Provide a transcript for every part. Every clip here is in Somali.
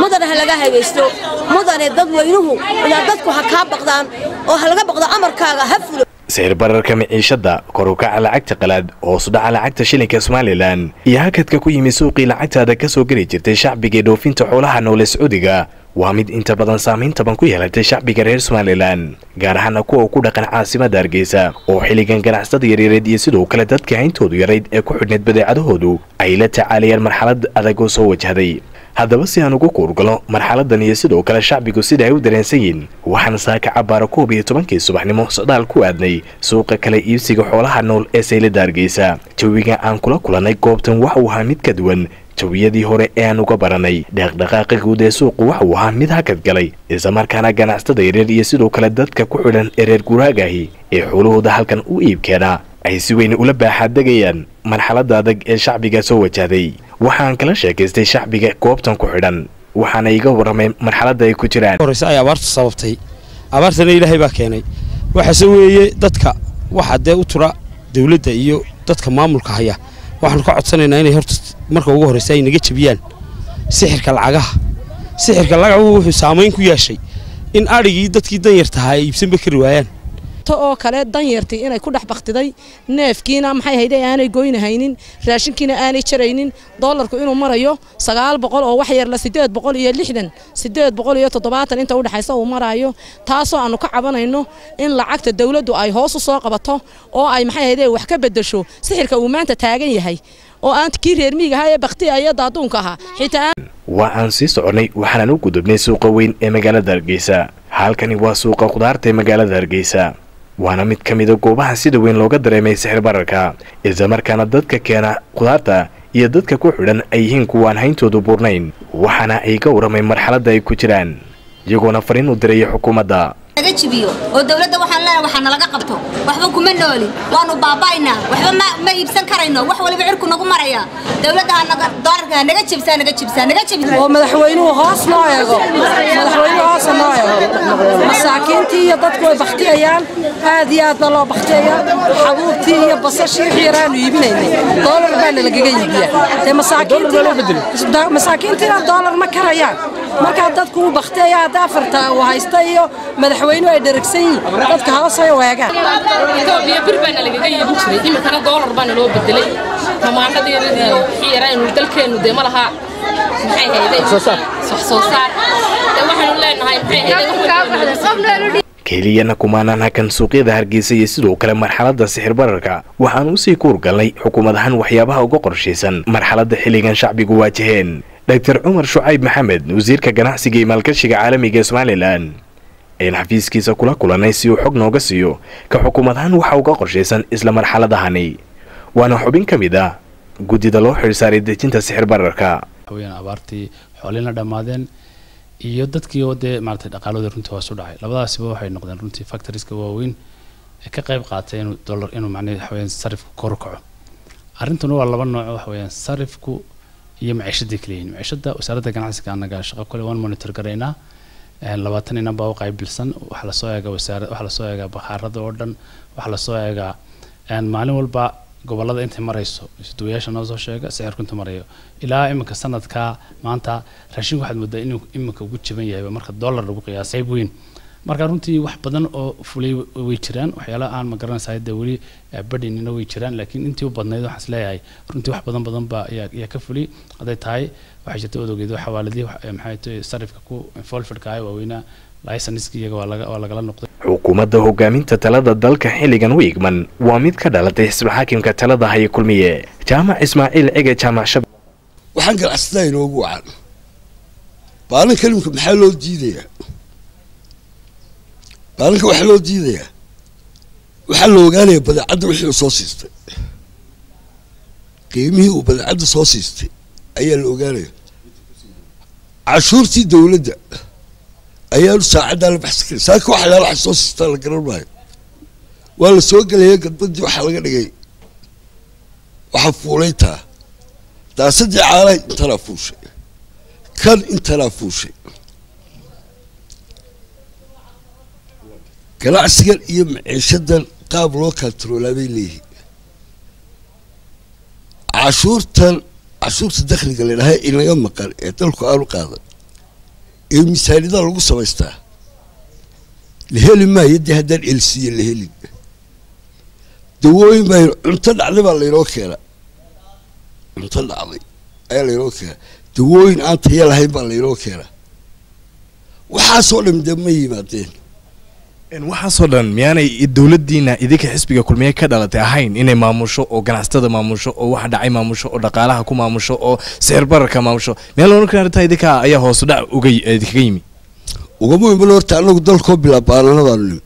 mudane ha laga hagaysto mudane dadweynuhu ilaa dadku ha kaa baqdaan oo ha laga baqdo amarkaaga ha fulo sicir bararka miciishada kor u kaca lacagta qalaad hoos u dhaca lacagta shilinka somalilan iyo hakadka ku yimi suuqii lacagtaada ka soo geli jirtay shacbiga dhoofinta xoolaha noole sacuudiga waa mid inta badan saamayn taban ku yeelatay shacbiga reer somalilan gaar ahaana kuwa ku dhaqan caasimada hargeysa oo xilligan ganacsada yaryareed iyo sidoo kale dadka hayntoodu yarayd ee ku xidhneed badeecadahoodu ay la tacaalayaan marxalad adag oo soo wajahday haddaba si aan ugu kuurgalo marxaladan iyo sidoo kale shacbigu sida ay u dareensan yihin waxaan saaka cabaara koob iyo tobankii subaxnimo socdaal ku aadnay suuqa kale iibsiga xoolaha nool ee saylada hargeysa jawiga aan kula kulannay goobtan waxa uu ahaa mid ka duwan jawiyadii hore ee aan uga baranay dhaqdhaqaaqa guud ee suuqu waxa uu ahaa mid hakad galay islamarkaana ganacsatada yareer iyo sidoo kale dadka ku xidhan ee reer guuraagahi ee xoolahooda halkan u iibkeenaa ay si weyn ula baaxaadegayaan marxaladda adag ee shacbiga soo wajahday waxaan kala sheekaystay shacbiga goobtan ku xidhan waxaana iga warramay marxaladda ay ku jiraan horeyse ay abaartu sababtay abaartana ilaahay baa keenay waxaase weeye dadka waxa dee u tura dawladda iyo dadka maamulka haya waxaanu ka codsanaynaa inay horta marka ugu horreysa ay naga jebiyaan sixirka lacagaha sixirka lagacuhu wuxuu saamayn ku yeeshay in adhigii dadkii danyartahaa ay iibsanba kari waayaan oo kale danyartii inay ku dhex baktiday neefkiina maxay hayde aanay goynahaynin raashinkiina aanay jaraynin doolarku inuu marayo sagaal boqol oo wax yarla sideed boqol iyo lixdan sideed boqol iyo toddobaatan inta udhexaysa uu maraayo taasoo aanu ka cabanayno in lacagta dawladdu ay hoos u soo qabato oo ay maxay hayde wax ka bedesho sixirka uu maanta taagan yahay oo aan kii reer miiga ahaa ee baktiya iyo daaduunka ahaa xitaa waa aan sii soconnay waxaanan u gudubnay suuqa weyn ee magaalada hargeysa halkani waa suuqa khudaarta ee magaalada hargeysa waana mid ka mida goobaha sida weyn looga dareemay sixir bararka islamarkaana dadka keena khudaarta iyo dadka ku xidhan ay yihiin kuwaan hayntoodu buurnayn waxaana ay ka warramay marxaladda ay ku jiraan iyagoona fariin u diraya xukuumadda naga jibiyo oo dawladda waxaan leenahay waxaa nalaga qabto waxba kuma nooli waanu baaba'aynaa waxba ma ma iibsan karayno wax waliba cirku nagu maraya dawladda ha naga doolarka ha naga jibsaa naga jibsaa naga jibsaa oo madaxweynuhu hoos noo eego madaxweynuhu hoos noo eego masaakiintii iyo dadku way baktiyayaan aad iyo aad baa loo baktiyayaa xabuubtii iyo basashii wixii yaraanu iibinaynay doolar baa nalagaga iibiyaa dee masaakiintiina masaakiintiina doolar ma karayaan markaa dadku uu baktiyaya hadda afarta uu haysta iyo madaxweynuhu ay dheragsan yihiin dadka hoos ay weegaan itoobiya bir baana lagaga iibin jiray iminkana doolar baana loo bedelay tamaandhada yaradii wixii yaraynu dalkeennu dee ma laha maxay hayday wax soo saar dee waxaanu leenahay maxay hayday keliyana kumaanaan hakan suuqyada hargeysa iyo sidoo kale marxaladda sixir bararka waxaan usii kuurgalnay xukuumad ahaan waxyaabaha uga qorshaysan marxaladda xilligan shacbigu waajaheen doctor cumar shucayb maxamed wasiirka ganacsiga iyo maalgashiga caalamiga ee somalilan ayaan xafiiskiisa kula kulannay si uu xog nooga siiyo ka xukuumad ahaan waxa uga qorshaysan isla marxaladahani waana xubin ka mid ah guddida loo xidhsaaray dejinta sixir bararka waxaweyaan abaartii xoolina dhammaadeen iyo dadkii oo dee maaragtay dhaqaalooda runtii hoos u dhacay labadaasiba waxay noqdeen runtii factoriska waaweyn ee ka qayb qaatay inuu dollar inuu macnaha waxaweyaan sarifku kor u kaco arrintuna waa laba nooc waxaweyaan sarifku iyo maciishadii kala yihiin maciishada wasaaradda ganacsiga annaga shaqo kale waan monitor garaynaa labaatan inan baa u qaybilsan waxaa lasoo eegaa wasaara waxaa lasoo eegaa bakhaarada oo dhan waxaa lasoo eegaa maalin walba gobolada intay marayso isduwayaasha noo soo sheega sicirku inta marayo ilaa iminka sanadka maanta raashinku waxaad moodaa inuu iminka ugu jaban yahay marka dollar lagu qiyaasay qayb weyn marka runtii wax badan oo fulay way jiraan waxyaalaha aan ma garanaysaa dee weli badhinina way jiraan laakiin intii u badnayd waxaan is leeyahay runtii wax badan badan baa ayaa ayaa ka fulay hadday tahay waxay jirta odogeed xawaaladii maxay tahay sarifka ku involvedka ah waaweynaa laysanska iyaga waa laga waa lagala noqday xukuumadda hogaaminta talada dalka xilligan u igman waa mid ka dhalatay xisbi xaakimka talada haya kulmiye jaamac ismaaciil cige jaamac shab waxaan ganacsataa inoogu wacan baalin kalimka maxaa loo diidayaa baalinka waxaa loo diidayaa waxaa la ogaanaya badeecadda wixii uu soo siistay qiimihii uu badeecadda soo siistay ayaa la ogaanaya cashuurtii dawladda ayaanu saacaddaa la baxsan karin saaka waxyaala wax soo siistaa la garan maayo waa la soo gelaya gadbadii waxaa laga dhigay waxaa fuulaytaa daasadii caalahay intanaa fuushay kan intanaa fuushay ganacsigan iyo maciishadan qaab loo kantaroolaa bay leeyihiin cashuurtan cashuurta dakhliga ladhahay inaga maqan ee dalku aanu qaadan ee miisaaniyada lagu samaystaa la heli maayo dee haddaan elsiya la helin dawooyin baa cunto dhacday baa laynoo keena cunto dhacday ayaa laynoo keena dawooyin aan taya lahayn baa laynoo keena waxaasoo dhan dee ma yimaadeen waxaasoo dhan miyaanay dowladdiina idinka xisbiga kulmiye ka dhalatay ahayn inay maamusho oo ganacsatada maamusho oo waxa dhacay maamusho oo dhaqaalaha ku maamusho oo sicir bararka maamusho miyaan loolan karin arrintaa idinka ayaa hoos u dhac uga idinkaga yimi ugama iman horta anagu dalkoo bilaabaananadaanu nimi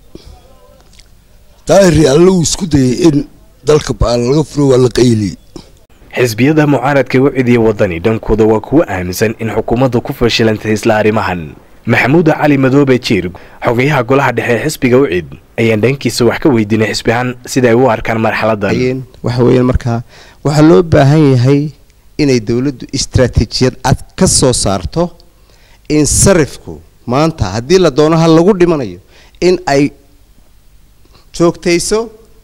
daahiri alle uu isku dayay in dalka baana laga furo waa la qayliyey xisbiyada mucaaradka u cidiya wadani dhankooda waa kuwo aaminsan in xukuumaddu ku fashilantay isla arrimahan maxamuud cali madoobe jiir xogayaha golaha dhexe ee xisbiga ucid ayaan dhankiisa wax ka weydiinay xisbihaan sida ay u arkaan marxaladan waxa weeyaan markaa waxaa loo baahan yahay inay dowladdu istaraatiijiyad cad ka soo saarto in sarifku maanta haddii la doono ha lagu dhimanayo in ay joogtayso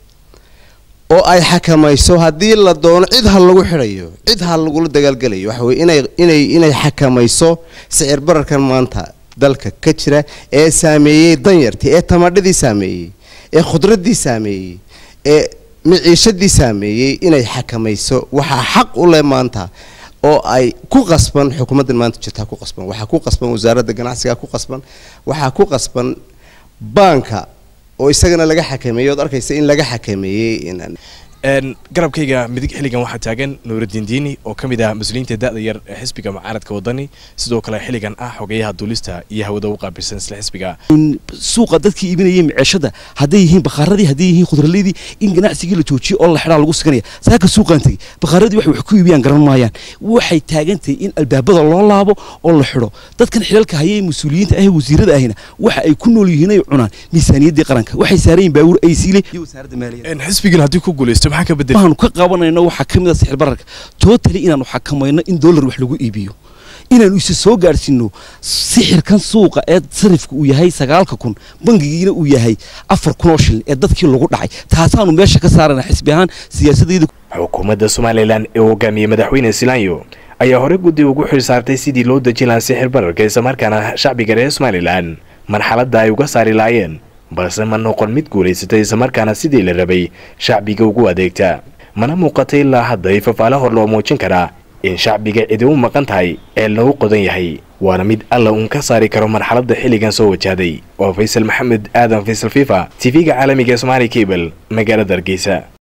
oo ay xakamayso haddii la doono cid ha lagu xidhayo cid ha lagula dagaalgelayo waxa weye inay inay inay xakamayso sicir bararkan maanta dalka ka jira ee saameeyey danyartii ee tamadhadii saameeyey ee khudraddii saameeyey ee miciishadii saameeyey inay xakamayso waxaa xaq u leh maanta oo ay ku qasban xukuumaddan maanta jirtaa ku qasban waxaa ku qasban wasaaradda ganacsiga ku qasban waxaa ku qasban baanka oo isagana laga xakameeyey ood arkaysa in laga xakameeyey garabkayga midig xilligan waxaa taagan nuuraddiin diini oo ka mid ah mas-uuliyiinta da-da yar ee xisbiga mucaaradka wadani sidoo kale xilligan ah xogeyaha duulista iyo hawada u qaabilsan isla xisbiga suuqa dadkii iibinayay miceshada hadday yihiin bakhaaradii hadday yihiin khudraleydii in ganacsigii la joojiyo oo la xidhaa lagu siganaya saaka suuqaan tegey bakhaaradii waxay wax ku iibiyaan garan maayaan waxay taagantahay in albaabada loo laabo oo la xidho dadkan xilalka hayay mas-uuliyiinta ah wasiirada ahina waxa ay ku nool yihiin ay cunaan miisaaniyaddii qaranka waxay saaran yihin baawur ay siile iyo wasaaradda maaliyadda xisbigan haddii ku guulaysto maxaa ka bedel waxaanu ka qabanayno waxaa ka mid a sixir bararka tootali inaanu xakamayno in dollar wax lagu iibiyo inaanu isa soo gaadhsiino sixirkan suuqa ee sarifka uu yahay sagaalka kun bangigiina uu yahay afar kun oo shilin ee dadkii lagu dhacay taasaanu meesha ka saarana xisbi ahaan siyaasadayda xukuumadda somalilan ee hogaamiyey madaxweyne silaanyo ayaa hore guddi ugu xil saartay sidii loo dejin lahaa sixir bararka islamarkaana shacbiga reer somalilan marxaladda ay uga saari laayeen balse ma noqon mid guulaysatay islamarkaana sidii la rabay shacbiga ugu adeegta mana muuqatay ilaa hadda ay fafaale hor loo muujin karaa in shacbiga cidi u maqan tahay ee lagu qodan yahay waana mid alla uun ka saari karo marxaladda xilligan soo wajahday waa faysal maxamed aadan faysal fifa tv-ga caalamiga ee somaali cable magaalada hargeysa